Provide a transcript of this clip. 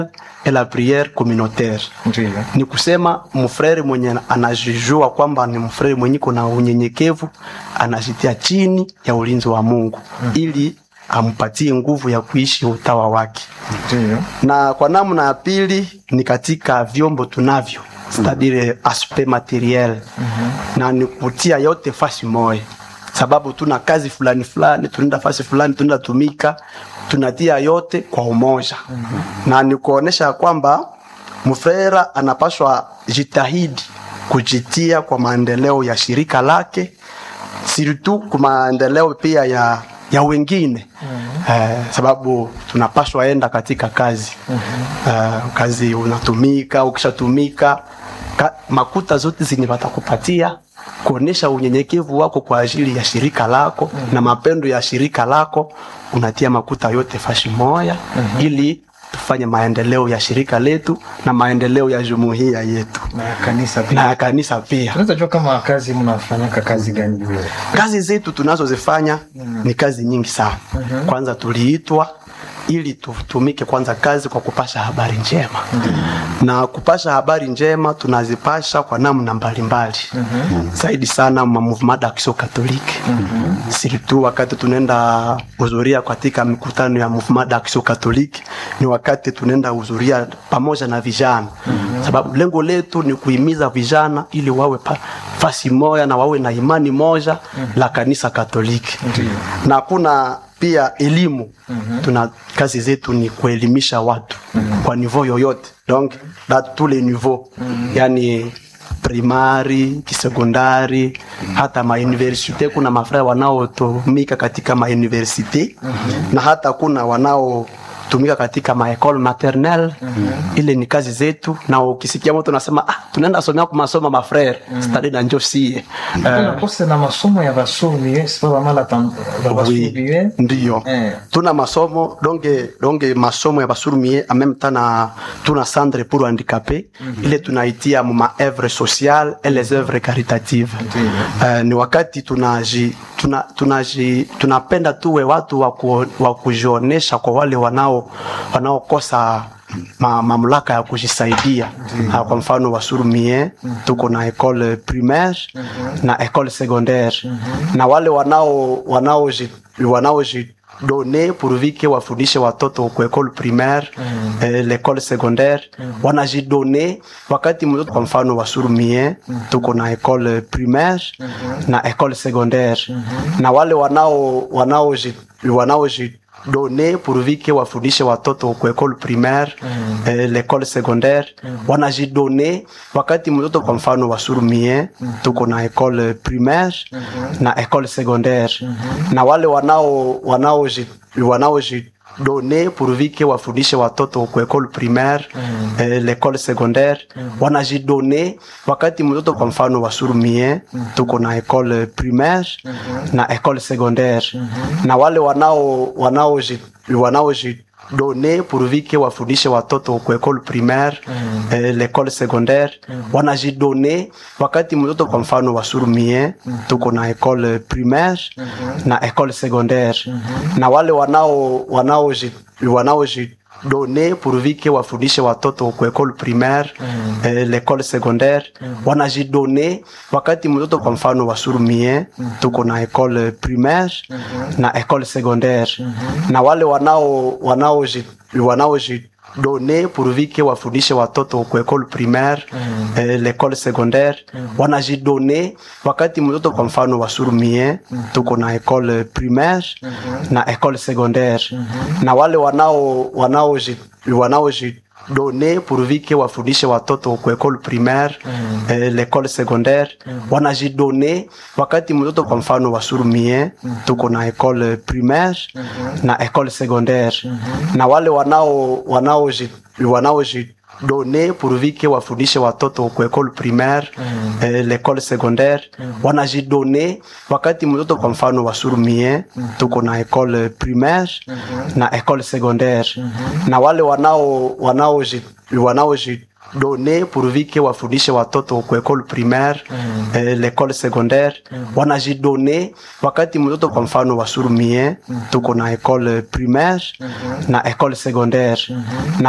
et la prière communautaire Ndiyo. ni kusema mfrere mwenye anajijua kwamba ni mfrere mwenye kuna unyenyekevu anajitia chini ya ulinzi wa Mungu ili ampatie nguvu ya kuishi utawa wake. Ndiyo. Na kwa namna ya pili ni katika vyombo tunavyo c'est-à-dire aspect materiel na ni kutia yote fasi moja, sababu tuna kazi fulani fulani, tunaenda fasi fulani, tunaenda tumika, tunatia yote kwa umoja na ni kuonesha kwamba mfrera anapaswa jitahidi kujitia kwa maendeleo ya shirika lake surtout kwa maendeleo pia ya ya wengine eh, sababu tunapaswa enda katika kazi eh, kazi unatumika ukishatumika ka, makuta zote zenye watakupatia kuonesha unyenyekevu wako kwa ajili ya shirika lako na mapendo ya shirika lako unatia makuta yote fashi moya ili tufanye maendeleo ya shirika letu na maendeleo ya jumuiya yetu Na kanisa pia. na ya kanisa pia Tunaweza jua kama kazi mnafanyaka kazi gani vile? kazi zetu tunazozifanya ni kazi nyingi sana kwanza tuliitwa ili tutumike kwanza kazi kwa kupasha habari njema na kupasha habari njema tunazipasha kwa namna mbalimbali zaidi sana ma mouvement d'action catholique surtout wakati tunaenda hudhuria katika mikutano ya mouvement d'action catholique ni wakati tunaenda hudhuria pamoja na vijana sababu lengo letu ni kuhimiza vijana ili wawe pa, fasi moja na wawe na imani moja la kanisa katoliki na kuna pia elimu tuna kazi zetu ni kuelimisha watu kwa niveau yoyote donc dans tous les niveaux yani primari kisekondari hata mauniversite kuna mafraya wanaotumika katika mauniversite na hata kuna wanao tumika katika maekole maternel ile ni kazi zetu na ukisikia mtu unasema ah, tunaenda somea kwa masomo mafrere stadi na njo sie Kuna kose na masomo ya basomi eh, sipa bamala tam ba basubi eh. ndiyo Eh. tuna masomo donge donge masomo ya basurumie en même temps na tuna centre pour handicapé ile tunaitia mu ma œuvre sociale et les œuvres caritatives uh, ni wakati tunaji tuna, tunaji tunapenda tuwe watu wa ku- wa kujionesha kwa wale wanao wanaokosa ma, mamlaka ya kujisaidia Ah, kwa mfano wasurumie tuko na école primaire na école secondaire na wale wanao wanaoji wanaoji done pourvu que wafundishe watoto ku école primaire eh, l'école secondaire wanajidone wakati mtoto kwa mfano wasurumie tuko na école primaire na école secondaire na wale wanao wanaoji wanaoji done pourvu que wafundishe watoto ku école primaire eh, l'école secondaire wanajidone wakati mtoto kwa mfano wasurumie tuko na école primaire na école secondaire na wale wanao wanaoji wanaoji done pourvu que wafundishe watoto ku école primaire eh, l'école secondaire wanajidone wakati mtoto kwa mfano wasurumie tuko na école primaire na école secondaire na wale wanao wanaoji wanaoji done pourvu que wafundishe watoto ku école primaire eh, l'école secondaire wanajidone wakati mtoto kwa mfano wasurumie tuko na école primaire na école secondaire na wale wanao wanaoji wanaoji done pourvu que wafundishe watoto ku école primaire eh, l'école secondaire wanajidone wakati mtoto kwa mfano wasurumie tuko na école primaire na école secondaire na wale wanao wanaoji wanaoji done pourvu que wafundishe watoto ku école primaire eh, l'école secondaire wanajidone wakati mtoto kwa mfano wasurumie tuko na école primaire na école secondaire na wale wanao wanaoji wanaoji done pourvu que wafundishe watoto ku école primaire eh, l'école secondaire wanajidone wakati mtoto kwa mfano wasurumie tuko na école primaire na école secondaire na wale wanao wanaoji wanaoji done pourvu que wafundishe watoto ku école primaire eh, l'école secondaire wanajidone wakati mtoto kwa mfano wasurumie tuko na école primaire na école secondaire na wale wanao wanaoji wanaoji done pourvu que wafundishe watoto ku école primaire eh, l'école secondaire wanajidone wakati mtoto kwa mfano wasurumie tuko na école primaire na école secondaire na